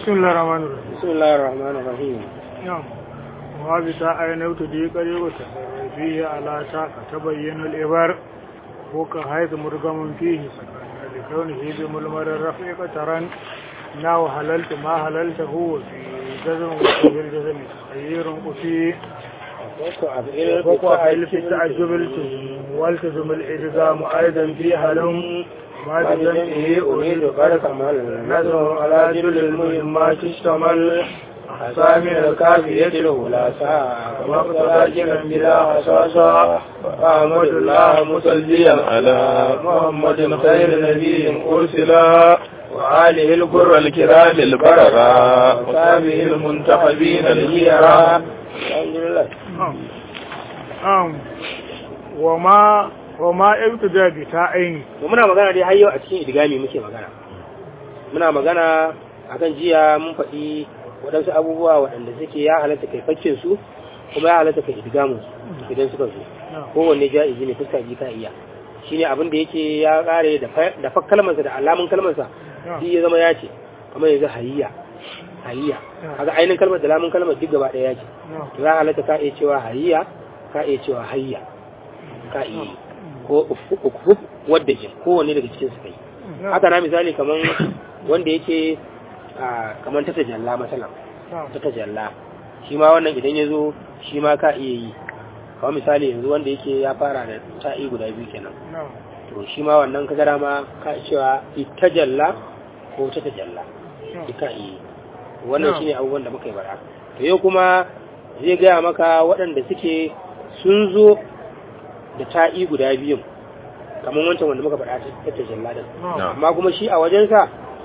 بسم الله الرحمن الرحيم بسم الله الرحمن الرحيم نعم وهذا أين ابتدي قريبة فيه على ساق تبين الإبر فوق حيث مرغم فيه سكن لكونه بملمر الرفيق ترى ناو حللت ما حللت هو في جزم وفي الجزم خير قفي فوق أفعل في التعجب التزم والتزم الإلزام أيضا في حلم ما بجمعه أريد قد كمل نظر على جل المهمات اشتمل أسامي الكافية الأولى ساعة كما اقتضى جنا بلا حصاصا فأحمد الله مصليا على محمد خير نبي أرسلا وآله البر الكرام البررا وصحبه المنتخبين الهيرا الحمد لله وما وما ابتدى بتاعين to muna magana dai har yau a cikin idigami muke magana muna magana akan jiya mun faɗi waɗansu abubuwa waɗanda suke ya halatta kai faccin su kuma ya halatta kai idigamin su idan suka zo kowanne ja'izi ne fuska ji ka iya shine abin da yake ya kare da fa kalmarsa da alamun kalmarsa shi ya zama ya ce kamar yanzu hayya hayya kaga ainihin kalmar da lamun kalmar duk gaba ɗaya ya ce to ya halatta ka iya cewa hayya ka iya cewa hayya ka iya ko ukfuf wadda ke kowanne daga cikin su kai haka na misali kaman wanda yake kaman ta tajalla masalan ta tajalla shi ma wannan idan ya zo shi ma ka iya yi kawai misali yanzu wanda yake ya fara da ta'i guda biyu kenan to shi ma wannan ka gara ma ka cewa itajalla ko ta tajalla ka iya yi wannan shine abubuwan da muka yi bara to yau kuma zai gaya maka waɗanda suke sun zo da ta'i guda biyun kamar wancan wanda muka faɗa ta tajalla din amma kuma shi a wajensa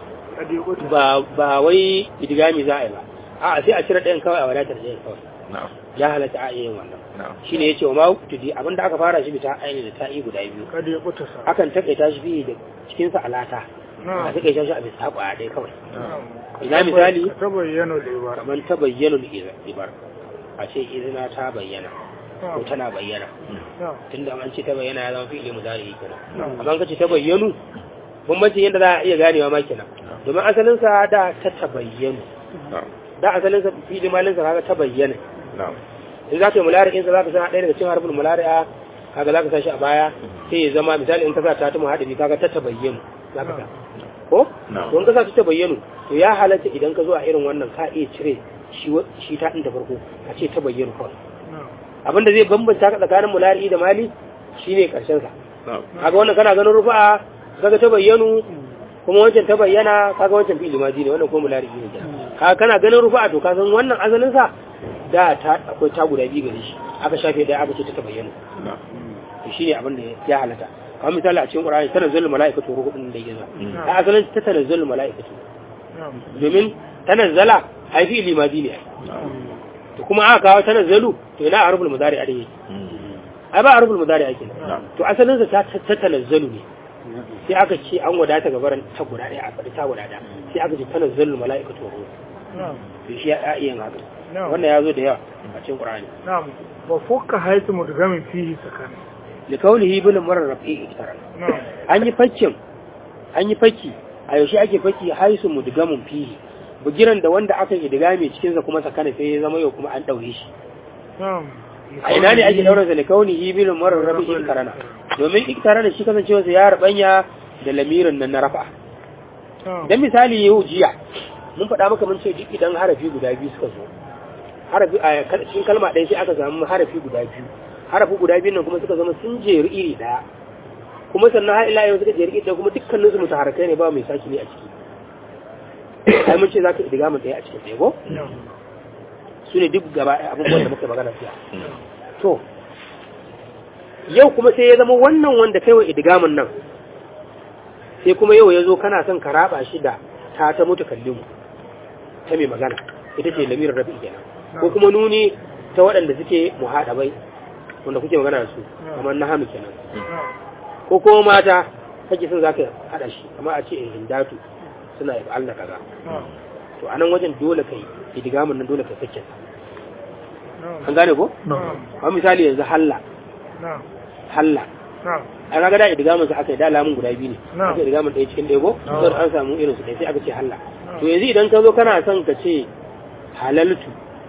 ba wai idigami za a yi ba a sai a cire ɗayan kawai a wadatar ɗayan kawai ya halatta a yin wannan shi ne ya ce wa ma tudi abinda aka fara shi bita aini da ta'i guda biyu akan takaita shi biyu da cikinsa alata a takaita shi a bisa kwaya ɗaya kawai ina misali kamar ta bayyana ibar a ce izina ta bayyana ko tana bayyana tunda an ce ta bayyana ya zama fi'ili mudari kenan amma ka ce ta bayyanu bambancin yadda za a iya ganewa ma kenan domin asalin sa da ta tabayyanu da asalin sa fi'ili malin sa kaga ta bayyana in za ka yi mulari'in sa za ka sa ɗaya daga cikin harfin mulari'a kaga za ka sa shi a baya sai ya zama misali in ka sa ta ta muhaɗari kaga ta tabayyanu za ka sa ko to in ka sa ta tabayyanu to ya halatta idan ka zo a irin wannan ka iya cire shi ta ɗin da farko a ce ta bayyanu kawai abinda zai bambanta ka tsakanin mulari da mali shine karshen sa kaga wannan kana ganin rufa'a kaga ta bayyanu kuma wancan ta bayyana kaga wancan fi'il maji ne wannan kuma mulari ne kaga kana ganin rufa'a to ka san wannan asalin sa da ta akwai ta guda biyu gare shi aka shafe daya aka ce ta bayyana to shine abin da ya halata kamar misali a cikin qur'ani tanazzalul mala'ikatu ruhun da yake ta asalin ta tanazzalul mala'ikatu domin tanazzala ai fi'il maji ne to kuma aka kawo tanazzalu to ina arful mudari a dai ai ba arful mudari ake to asalin sa ta tanazzalu ne sai aka ce an wadata gabaran ta guda ɗaya a faɗi ta guda ɗaya sai aka ce tanazzalu mala'ikatu wa ruh to shi ya iya yin haka wannan ya zo da yawa a cikin qur'ani na'am wa fukka haythu mudgamin fihi sakan li qawlihi bil marrafi iktaran an yi fakkin an yi fakki a yaushe ake fakki haisu mudgamun fihi bugiran da wanda aka yi diga mai cikinsa kuma sakana sai ya zama yau kuma an ɗaure shi a ina ne ake ɗaura sa likauni ibilin marar rabi iktarana domin iktarana shi kasancewa sa ya rabanya da lamirin nan na rafa dan misali yau jiya mun faɗa maka mun ce duk idan harafi guda biyu suka zo harafi a cikin kalma ɗaya sai aka samu harafi guda biyu harafi guda biyu nan kuma suka zama sun jeru iri ɗaya kuma sannan har ila yau suka jeru iri ɗaya kuma dukkaninsu mutaharakai ne ba mai saki ne a ciki ai mun ce za ka idiga mu ɗaya a cikin ɗaya ko su ne duk gaba abubuwan da muka magana fiya to yau kuma sai ya zama wannan wanda kai wa idigamin nan sai kuma yau ya zo kana son ka raba shi da ta ta mutu kallimu ta mai magana ita ce lamirin rabi kenan ko kuma nuni ta waɗanda suke muhaɗabai wanda kuke magana da su kamar na hannu kenan ko kuma mata kake son za ka haɗa shi amma a ce in hindatu suna yi Allah kaza to anan wajen dole kai idigamin nan dole kai sakin an gane ko ba misali yanzu halla halla a kaga da idigamin sa aka yi da lamun guda biyu ne aka idigamin ɗaya cikin ɗaya ko sai an samu irin su ɗaya sai aka ce halla to yanzu idan ka zo kana son ka ce halaltu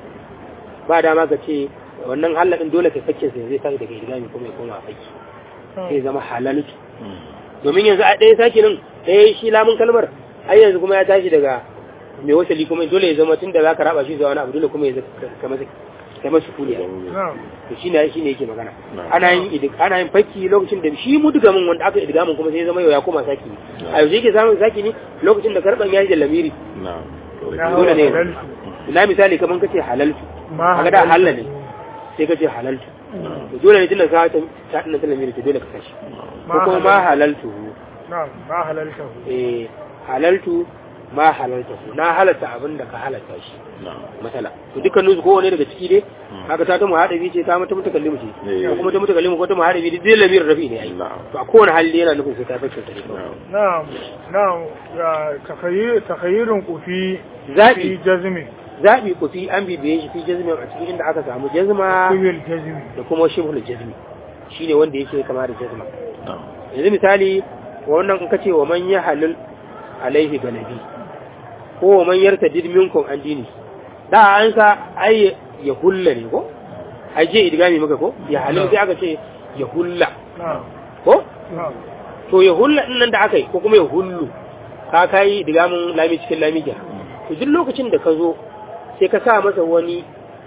ba dama ka ce wannan halalin dole kai fakin sa zai tashi daga idgami kuma ya koma faki sai zama halaltu domin yanzu a ɗaya sake nan ɗaya shi lamun kalmar ai yanzu kuma ya tashi daga mai wasali kuma dole ya zama tun da za ka raba shi zuwa wani abu dole kuma ya zama kai masu kuliya na'am to shi ne shi ne yake magana Na'am. ana yin idik ana yin fakki lokacin da shi mudugamin wanda aka idgamin kuma sai ya zama yau ya koma saki ne a yau yake samun saki ne lokacin da karban yayi da lamiri na'am na dole ne. halaltu. ina misali kaman kace halaltu ma kaga da halaltu. halal ne sai kace halaltu to dole ne tunda ka ta ta dinnan ta lamiri to dole ka kashi ko kuma ma halaltu na'am ma halaltahu eh halaltu ma halaltu na halatta abin da ka halatta shi na'am matsala to dukkanin su kowane daga ciki dai haka ta ta muhadabi ce ta mata mutakallimu ce Eh. ko kuma ta mutakallimu ko ta muhadabi duk dai lamirin rafi ne ai Na'am. to a kowane hali yana nufin sai ta fakka ta ne kawai. na'am na'am na'am ya takhayyur takhayyurun kufi Zaɓi. fi jazmi zabi ku fi an bibiye shi fi jazmi a cikin inda aka samu jazma kubil jazmi da kuma shibhul jazmi shine wanda yake kama da jazma na'am yanzu misali wannan in kace wa man yahlul alaihi galabi ko wa man yartadid minkum an dini da an sa ai ya hulla ne ko ai je idgami maka ko ya halil sai aka ce ya hulla na'am ko na'am to ya hulla din nan da aka yi ko kuma ya hullu ka kai digamin lami cikin lami ja to duk lokacin da ka zo sai ka sa masa wani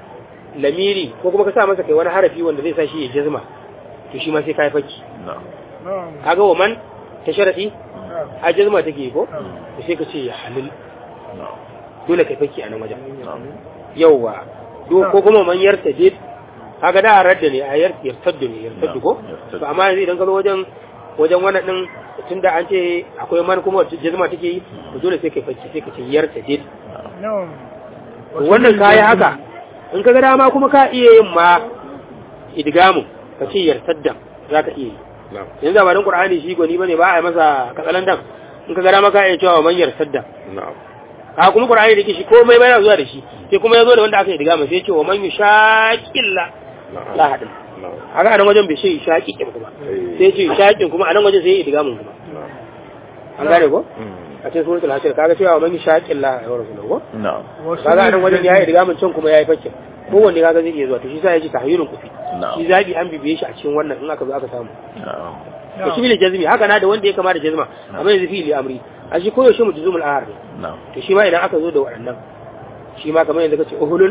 lamiri ko kuma ka sa masa kai wani harafi wanda zai sa shi ya jazma to shi ma sai ka yi fakki na'am na'am kaga wa man ta sharadi na'am a jazma take yi ko na'am to sai ka ce ya halil na'am dole kai fakki a nan wajen na'am yauwa do ko kuma man yarta did kaga da radda ne a yar yartaddu ne yartaddu ko Yartaddu. to amma yanzu idan ka zo wajen wajen wannan din tunda an ce akwai man kuma wacce jazma take yi to dole sai kai fakki sai ka ce yarta did na'am to wannan kayi haka in ka ga dama kuma ka iya yin ma idgamu ka ce yartadda za ka iya yi na'am yanzu ba dan qur'ani shi gwani bane ba a yi masa katsalandan in ka ga dama ka iya cewa man yartadda na'am a kuma qur'ani da ke shi komai bai zuwa da shi sai kuma ya zo da wanda aka yi idgamu sai ya ce wa man yushaqilla na'am la hadin na'am haka anan wajen bai ce shaqiqin kuma Eh. sai ya ce shaqiqin kuma anan wajen sai ya yi idgamun kuma na'am an gane ko Mm. a cikin suratul hashr kaga cewa wa man yushaqilla ya rasulullahi ko na'am kaga anan wajen ya yi idgamun can kuma ya yi fakkin kowanne kaga zai iya zuwa to shi sa ya ce tahyirun kufi na'am shi zabi an bibiye shi a cikin wannan in aka zo aka samu na'am to shi ne jazmi haka na da wanda ya kama da jazma amma yanzu fi'ili amri a shi koyaushe mutuzumul ahar ne na'am to shi ma idan aka zo da waɗannan shi ma kamar yanzu kace uhulul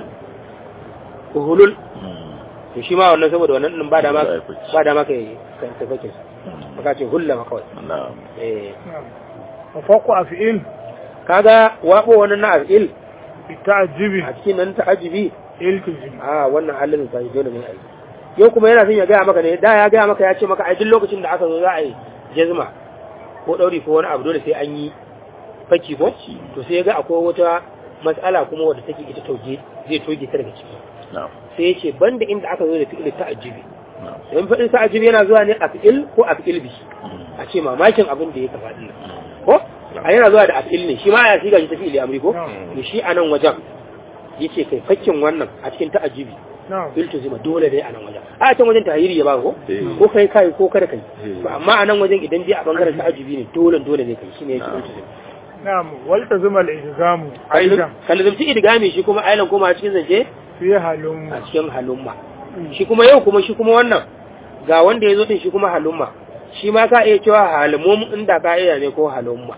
uhulul Mm. to shi ma wannan saboda wannan din ba dama Za a yi fice. ba dama kai kan tafakin Mm. baka ce hulla ma kawai na'am eh na'am wa faqu af'il kaga wabo wannan na afil bi ta'jibi a cikin nan ta'ajibi iltizim a wannan halin ta dole ne ai yau kuma yana son ya gaya maka ne da ya gaya maka ya ce maka a duk lokacin da aka zo za a yi jazma ko ɗauri ko wani abu dole sai an yi faki ko to sai ya ga akwai wata matsala kuma wadda take ita tauge zai toge ta daga ciki na'am sai ya ce banda inda aka zo da fi'il ta'ajjubi na'am don faɗin ta'ajjubi yana zuwa ne a fi'il ko a fi'il bi Mm. a ce mamakin abin da ya kafa din ko a yana zuwa da a fi'il ne shi ma ya shiga shi ta fi'il amri ko Na'am. to shi a nan wajen yace kai fakkin wannan a cikin ta'ajjubi na'am iltizima dole ne a nan wajen a can wajen tahiri ya ba ko Eh. ko kai kai ko kada kai Eh. to amma a nan wajen idan dai a bangaren ta'ajibi ne dole dole ne kai shine yake Na'am. iltizima na'am wal tazima al ihzamu aidan kalzumci idgami shi kuma ailan kuma a cikin zance fi halum a cikin halumma shi kuma yau kuma shi kuma wannan ga wanda ya zo din shi kuma halumma shi ma ka iya cewa halumum inda ka iya ne ko halumma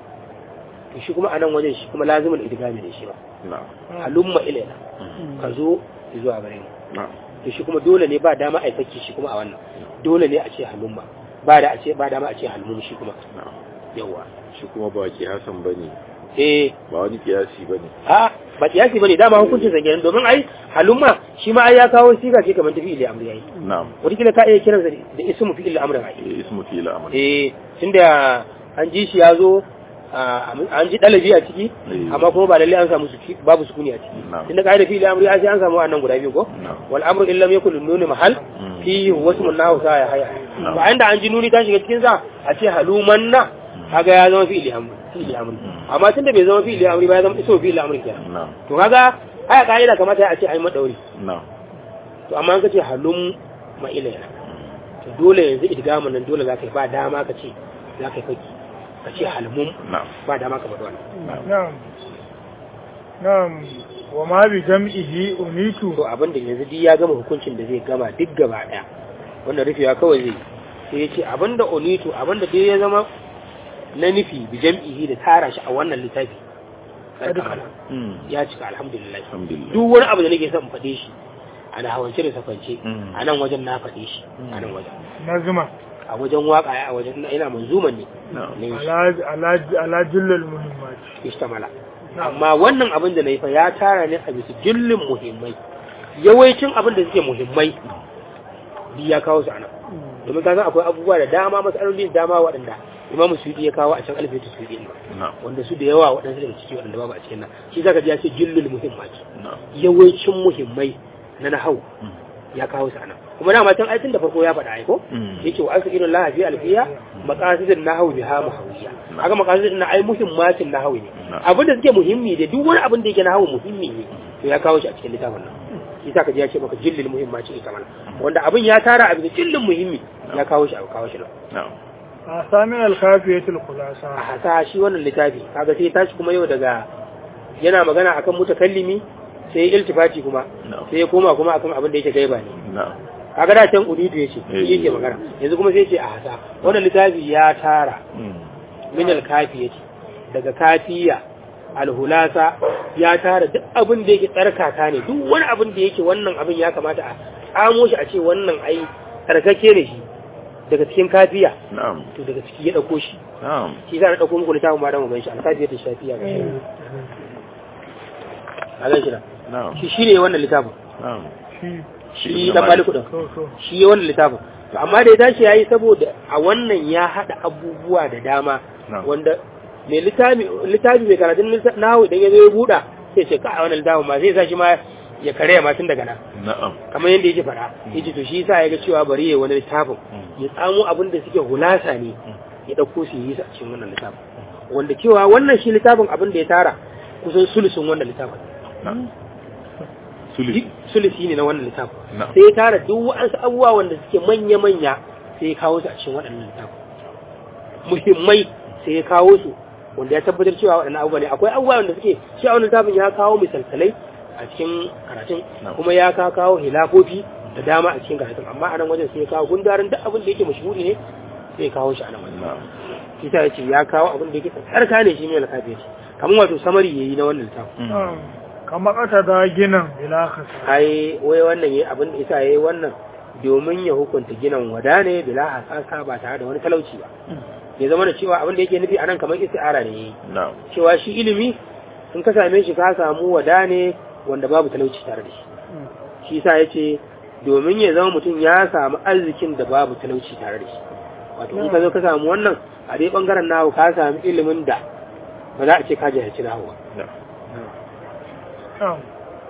to shi kuma a nan wajen shi kuma lazimul idgami ne shi ba na'am halumma ilaina Mm. ka zo zuwa gare mu na'am to shi kuma dole ne ba dama a yi fakki shi kuma a wannan dole ne a ce halumma ba da a ce ba dama a ce halmum shi kuma na'am yawa shi kuma ba kiyasan bane eh ba wani kiyasi bane a ba kiyasi bane dama hukuncin sa kenan domin ai halumma shi ma ai ya kawo siga ce kamar tafi ili amri yayi na'am wataƙila ka iya kiransa da ismu fi ili amri ai Eh, ismu fi'il amr eh tunda an ji shi ya zo a- an ji dalabi a ciki Eh. amma kuma ba lalle an samu su babu sukuni a ciki Na'am. tunda ka da fi ili amri ai sai an samu wannan guda biyu ko na'am wal amru illa yakul nuni mahal Mm. fi wasmun nahu sa ya haya Na'am. ba inda an ji nuni ta shiga cikin sa a ce haluman na kaga ya zama fi'ili amri fi'ili amri amma tunda bai zama fi'ili amri ba ya zama ismu fi'ili amri kenan na'am to kaga aya ka'ida kamata a ce ai madauri na'am to amma an kace halum ma ilayna to dole yanzu idgamin nan dole zaka yi ba dama ka ce zaka yi faki ka ce halmum na'am ba dama ka faɗi wannan na'am na'am na'am wa ma bi jam'ihi unitu to abin da yanzu duk ya gama hukuncin da zai gama duk gaba daya wannan rufewa kawai zai sai ya ce abin da unitu abin da dai ya zama na nufi bi jam'ihi da tara shi a wannan littafi Kad kamala. ya cika alhamdulillah alhamdulillah duk wani abu da nake son in faɗe shi a na hawance da safance Mm. a nan wajen na faɗe shi a nan wajen nazma a wajen waka a wajen ina manzuman ne na'am ne ala ala ala jullul muhimmat ishtamala Na'am. amma wannan abin da na yi fa ya tara ne a bisa jullin muhimmai yawancin abin da suke muhimmai duk ya kawo su a nan domin ka san akwai abubuwa da dama matsaloli da dama waɗanda imamu suyuti ya kawo a can alfiyatu suyuti ne na'am wanda su da yawa waɗansu daga ciki waɗanda babu a cikin nan shi zaka ji ya ce jullul muhimmat na'am yawancin muhimmai na nahau Mm. ya kawo su a nan kuma dama can aitin da farko ya faɗa aiko Mm. yake wa asu irin lahafi alfiya maqasidin nahawi biha muhawiya haka maqasidin na ai muhimmatin nahawi ne Na'am. abin da suke muhimmi da duk wani abin da yake nahawi muhimmi ne to ya kawo shi a cikin littafin nan shi sa ka ji ya ce maka jillil muhimmatin ita mana wanda abin ya tara a bisa jillin muhimmi ya kawo shi a kawo shi nan na'am asamin al-kafiyatul khulasa a hasa shi wannan littafi kaga sai ya tashi kuma yau daga yana magana akan mutakallimi sai ya iltifati kuma na'am sai ya koma kuma akan abin da yake gaiba ne na'am kaga da can uditu yace Eh. shi yake magana yanzu kuma sai ya ce a hasa wannan littafi ya tara Mm. min alkafiyati daga kafiya alhulasa ya tara duk abin da yake tsarkaka ne duk wani abin da yake wannan abin ya kamata a tsamo shi a ce wannan ai tsarkake ne shi daga cikin kafiya na'am to daga ciki ya dauko shi na'am shi za a dauko muku littafin ma da mu gan shi alkafiyatu shafiya ga shi a gan shi nan na'am shi shine wannan littafin na'am shi shi dan maliku din to to shi ya wannan littafin to amma da ya tashi yayi saboda a wannan ya hada abubuwa da dama Na'am. wanda mai littafi littafi mai karatun lissa- nahawu idan ya zo ya buɗa sai ce ka a wannan littafin ma zai sa shi ma ya kare ma tun daga nan na'am kamar yadda yake fara yace to shi yasa ya ga cewa bari ya wani littafin Mm. ya tsamo abin da suke hulasa ne ya dauko su yi su a cikin wannan littafin wanda cewa wannan shi littafin abin da ya tara kusan sulusun wannan littafin na'am duk suli sulusi ne na wannan littafin Na'am. sai ya tara duk wa'ansu abubuwa wanda suke manya-manya sai ya kawo su a cikin waɗannan littafin muhimmai sai ya kawo su wanda ya tabbatar cewa waɗannan abubuwa ne akwai abubuwa wanda suke shi a wannan littafin ya kawo misalsalai a cikin karatun Na'am. kuma ya ka kawo hilafofi da dama a cikin karatun amma a nan wajen sai ya kawo gundarin duk abin da yake mashhuri ne sai ya kawo shi a nan wajen na'am shi ta yace ya kawo abin da yake tsarka ne shi ne alkafi kamar wato samari yayi na wannan littafin na'am kamar kata da ginan bila khasa ai wai wannan yayi abin da isa yayi wannan domin ya hukunta ginan wada ne bila hasasa ba tare da wani talauci ba ya zama da cewa abin da yake nufi anan kamar isti'ara ne yayi na'am cewa shi ilimi in ka same shi ka samu wada ne wanda babu talauci tare da shi shi yasa yace domin ya zama mutum ya samu arzikin da babu talauci tare da shi wato in ka zo ka samu wannan a dai bangaren nahu ka samu ilimin da ba za a ce ka jahilci nahu ba na'am na'am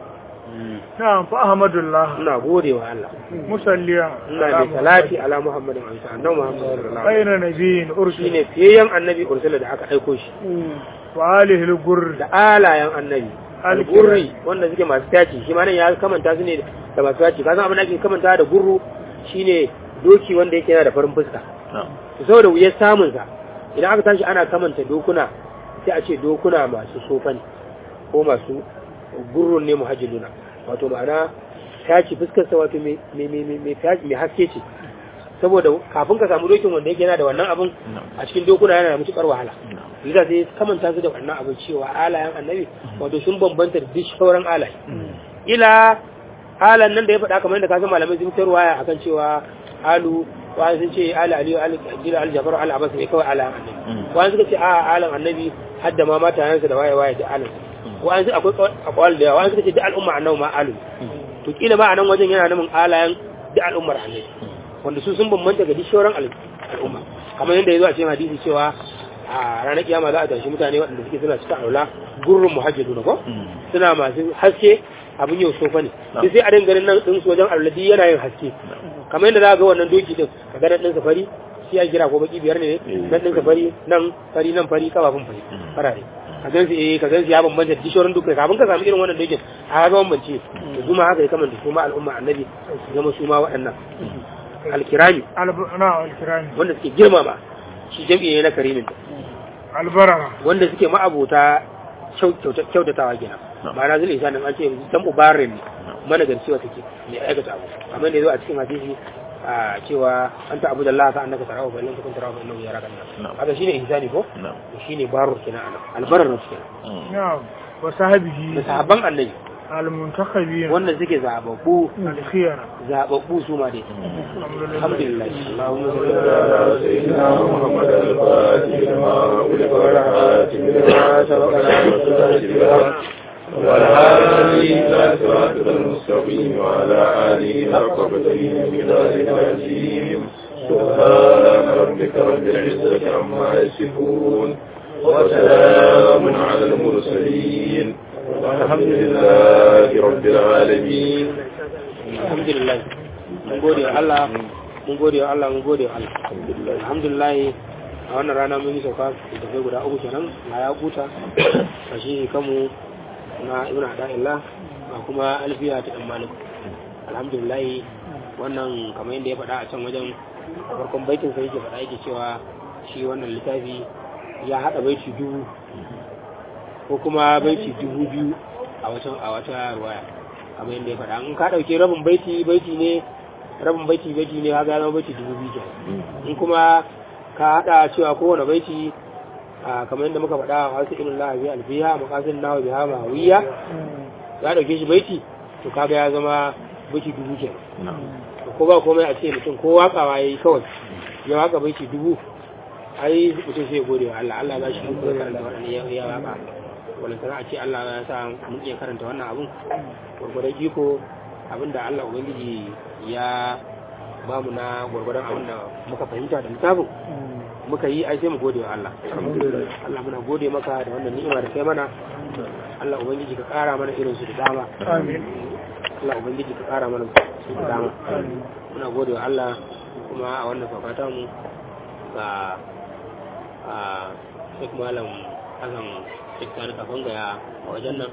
na'am fa ahmadullah ina gode wa Allah musalliya ina mai salati ala muhammadin wa sallam annabi muhammad sallallahu alaihi khayra nabiyyin wasallam ursila shine fiyayyen annabi ursula da aka aiko shi wa alihi al-gur da alayen annabi al-gurri wanda suke masu taci shi ma nan ya kamanta su ne da masu taci ka san abin da ake kamanta da gurru shine doki wanda yake yana da farin fuska na'am to saboda wuyar samun sa idan aka tashi ana kamanta dokuna sai a ce dokuna masu sofa ne ko masu gurrun ne muhajjiluna wato ma'ana taci fuskar sa wato mai mai mai mai taci mai haske ce saboda kafin ka samu dokin wanda yake yana da wannan abin a cikin dokuna yana da mutukar wahala na'am Lisa sai kamanta su da wannan abin cewa alayen annabi wato sun bambanta da duk sauran alaye. Ila alan nan da ya faɗa kamar yadda ka san malamai sun fitar waya akan cewa alu wani sun ce ala aliyu ala jira al jafar al abbas ne kawai alayen annabi. Wani suka ce a alan annabi hadda ma mata yansa da waye waye da alan. Wani su akwai akwai da yawa wani suka ce duk al'umma annabi ma alu. To kila ma a nan wajen yana namin alayen duk al'ummar annabi. Wanda su sun bambanta ga duk sauran al- al'umma. Kamar yadda ya zo a cikin hadisi cewa a ranar kiyama za a tashi mutane waɗanda suke suna cika aula gurrun muhajjadu na ko suna masu haske abin yau sofa ne sai sai a dinga ganin nan din su wajen alladhi yana yin haske kamar yadda za ga wannan doki din ka ga nan din fari shi ya kira ko baki biyar ne nan din fari nan fari nan fari kafafun fari farare ka gan su eh ka gan su ya bambanta da dishorin duka kafin ka samu irin wannan dokin a ga bambance to kuma haka ya kamanta su ma al'umma annabi su zama su ma waɗannan alkirami al-na al-kirami wanda suke girmama shi jam'i ne na karimin al-barara wanda suke ma'abota kyautatawa gina ma'ana zul ihsan an ce dan mubarin ne managarci wata ke mai aikata abu amma ne zo a cikin hadisi a cewa an ta abu da Allah ka annaka tarawa fa lam takun tarawa fa innahu yaraka Na'am. haka shine ihsani ko na'am shine barur kenan anan albarar kenan na'am wa sahabihi da sahabban annabi al-muntakhabin wanda suke zababbu al-khiyara zababbu su ma dai alhamdulillah Allahumma salli على سيدنا محمد الفاتح لما أغلق والحاتم لما سبق ناصر والهادي إلى صراطك المستقيم وعلى آله حق قدره بلاد العظيم سبحان ربك رب العزة عما يصفون وسلام على المرسلين والحمد لله رب العالمين alhamdulillah mun gode wa Allah mun gode wa Allah mun gode wa Allah الحمد لله alhamdulillah a wannan rana mun yi sauka da kai guda uku kenan a ya kuta a shi kanmu na ibn ada'illah a kuma alfiya ta dan malik alhamdulillah wannan kamar yadda ya faɗa a can wajen farkon baitin sai yake faɗa yake cewa shi wannan littafi ya haɗa baiti dubu ko kuma baiti dubu biyu a wata a wata ruwaya kamar yadda ya faɗa in ka ɗauki rabin baiti baiti ne rabin baiti baiti ne ha gano baiti dubu biyu kenan in kuma ka haɗa cewa kowane baiti a kamar yadda muka faɗa a wasu irin lahabi alfiya makasin nawa biha mahawiya ya ɗauke shi baiti to kaga ya zama baiti dubu kenan نعم to ko ba komai a ce mutum ko wakawa yayi kawai ya waka baiti dubu ai mutum sai ya gode wa Allah Allah ya ba shi duk karanta wannan ya ya waka wannan sana a ce Allah ya sa mun iya karanta wannan abun gurgurdan iko abinda Allah ubangiji ya ba mu na gurgurdan abinda muka fahimta da littafin muka yi ai sai mu gode wa Allah Allah muna gode maka da wannan ni'ima da kai mana Allah ubangiji ka kara mana irin su da dama amin Allah ubangiji ka kara mana su da dama muna gode wa Allah kuma a wannan saukata mu ga a Sheikh Malam Hassan Sheikh Sani Kafanga a wajen nan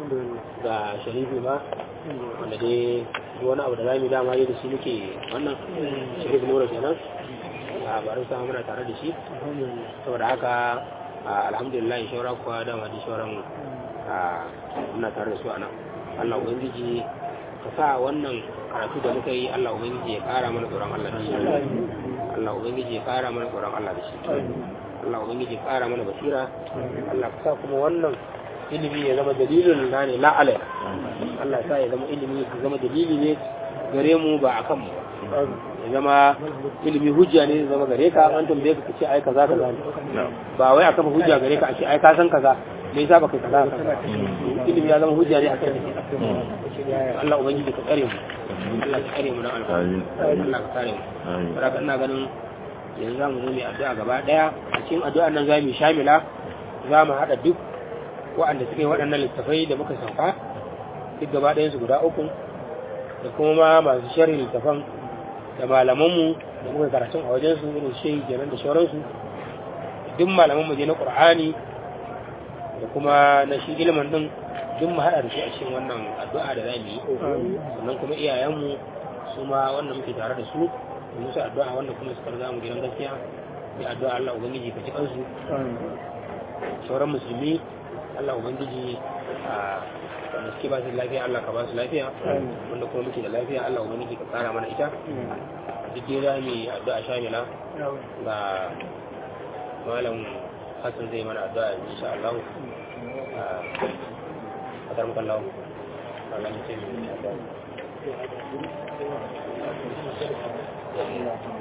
ga Sharifi ma wanda dai duk wani abu da zamu yi dama yi da shi muke wannan Sharif Nura kenan a barin sa muna tare da shi saboda haka a, alhamdulillah shaura kuwa dama da shauran a, muna tare da su a nan Allah ubangiji ka sa wannan karatu da muka yi Allah ubangiji ya kara mana tsoron Allah da shi Allah ubangiji ya kara mana tsoron Allah da shi Allah ubangiji ya kara mana basira Allah ka sa kuma wannan ilimi ya zama dalilin na ne la alai Allah ya sa ya zama ilimi ya zama dalili ne gare mu ba akan mu ba ya zama ilimi hujja ne ya zama gare ka an tambaye ka kace ai kaza kaza ne نعم ba wai akan hujja gare ka a ce ai ka san kaza me yasa baka kaza kaza ilimi ya zama hujja ne akan ka Allah ubangiji ka tsare mu Allah ka tsare mu dan alfa آمين Allah ka tsare mu آمين saboda ina ganin yanzu za mu zo mu yi addu'a gaba daya a cikin addu'an nan za mu yi shamila za mu haɗa duk waɗanda suka yi waɗannan littafai da muka sauka duk gaba ɗayan su guda uku da kuma ma masu sharhi littafan da malamanmu da muka karatun a wajen su irin shehi kenan da sauransu duk malamanmu je na qur'ani da kuma na shi ilimin din duk mu haɗa da su a cikin wannan addu'a da za mu yi sannan kuma iyayenmu su ma wanda muke tare da su da musu addu'a wanda kuma suka riga mu gidan gaskiya da addu'a Allah ubangiji ka ci kansu sauran musulmi Allah ubangiji a wanda suke ba su da lafiya Allah ka ba su lafiya wanda kuma muke da lafiya Allah ubangiji ka kara mana ita duk dai za mu yi addu'a shamila ga malam Hassan zai mana addu'a insha Allah a kadar mukallahu Allah ne sai mu yi addu'a